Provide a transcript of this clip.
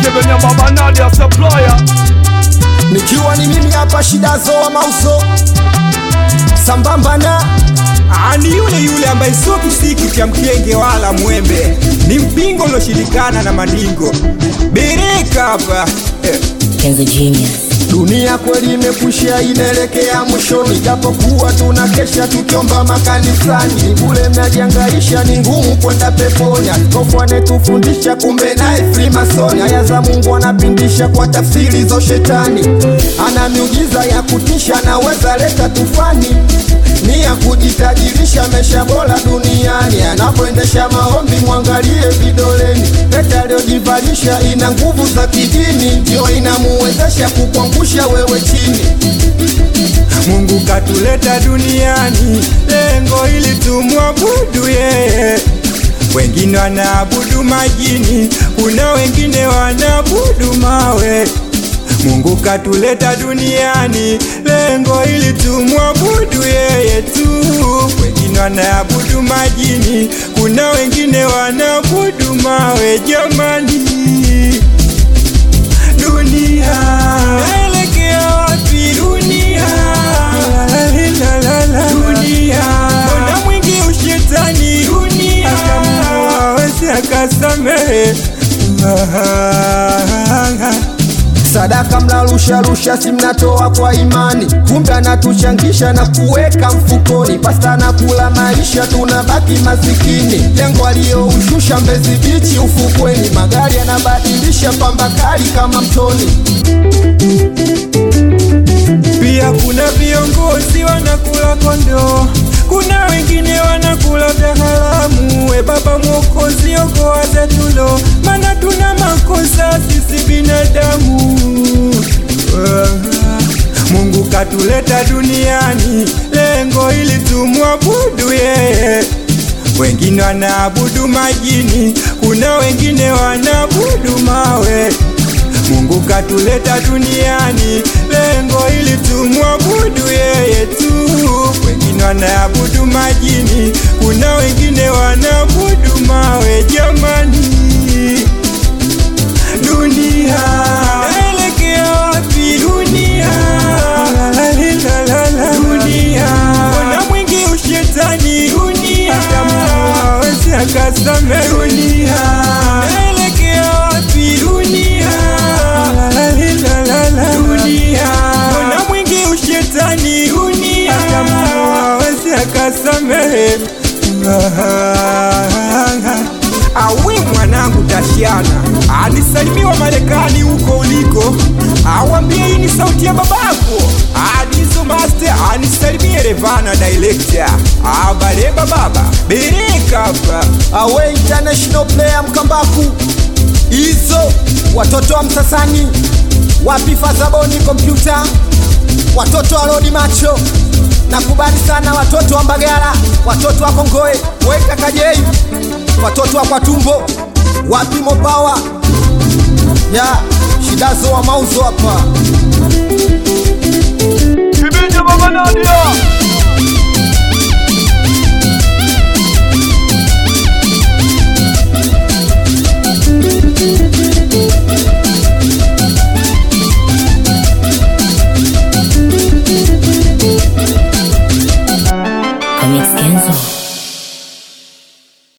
Sebenya baba Nadia supplier nikiwa ni mimi hapa shidazo wa mauzo sambamba na ni yule yule ambaye sio kisiki cha mkenge wala mwembe, ni mpingo ulioshirikana na mandingo bereka hapa eh. Kenzo Genius. dunia kweli imekwisha inaelekea mwishoni japokuwa tuna kesha tukiomba makanisani ni bule mnajiangaisha ni ngumu kwenda peponi askofu anetufundisha kumbe naye frimasoni aya za mungu anapindisha kwa tafsiri za shetani ana miujiza ya kutisha naweza leta tufani ni ya kujitajirisha mesha bora duniani anapoendesha maombi mwangalie vidoleni pete aliyojivalisha ina nguvu za kidini ndio inamuwezesha kukuangusha wewe chini Mungu katuleta duniani lengo ili tumwabudu yeye. Wengine wanaabudu majini, kuna wengine wanaabudu mawe. Mungu katuleta duniani lengo ili tumwabudu yeye tu. Wengine wanaabudu majini, kuna wengine wanaabudu mawe. Jamani, dunia naelekea wapi dunia dunia mbona mwingi ushetani dunia awezi akasamehe sadaka mnarusharusha si mnatoa kwa imani kumbe anatuchangisha na kuweka mfukoni pasta na kula maisha tunabaki masikini lengo aliyoushusha mbezi bichi ufukweni magari yanabadilisha pamba kali kama mtoni pia kuna viongozi wanakula kondoo kuna wengine wanakula vya haramu we baba mwokozi okoa zetulo mana tuna makosa sisi binadamu mungu katuleta duniani lengo ili tumwabudu yeye wengine wanaabudu majini kuna wengine wanaabudu mawe Mungu katuleta duniani lengo ili tumwabudu yeye tu. Wengine wanaabudu majini, kuna wengine wanaabudu mawe. Jamani, dunia naelekea wapi? Dunia dunia, mbona mwingi ushetani? Dunia hawezi akasamehe. Dunia naelekea wapi? Dunia dunia mbona mwingi ushetani dunia hawezi akasamehe awi mwanangu tashiana anisalimiwa marekani huko uliko awambie hii ni sauti ya babako adizo master anisalimie revana director abaleba baba bereka hapa awe international player mkambaku hizo watoto wa msasani wapi fadhaboni kompyuta watoto wa rodi macho nakubali sana watoto wa mbagala watoto wa kongoe weka kajei watoto wa kwatumbo wapi mopawa ya shidazo wa mauzo hapa Sebenya baba Nadia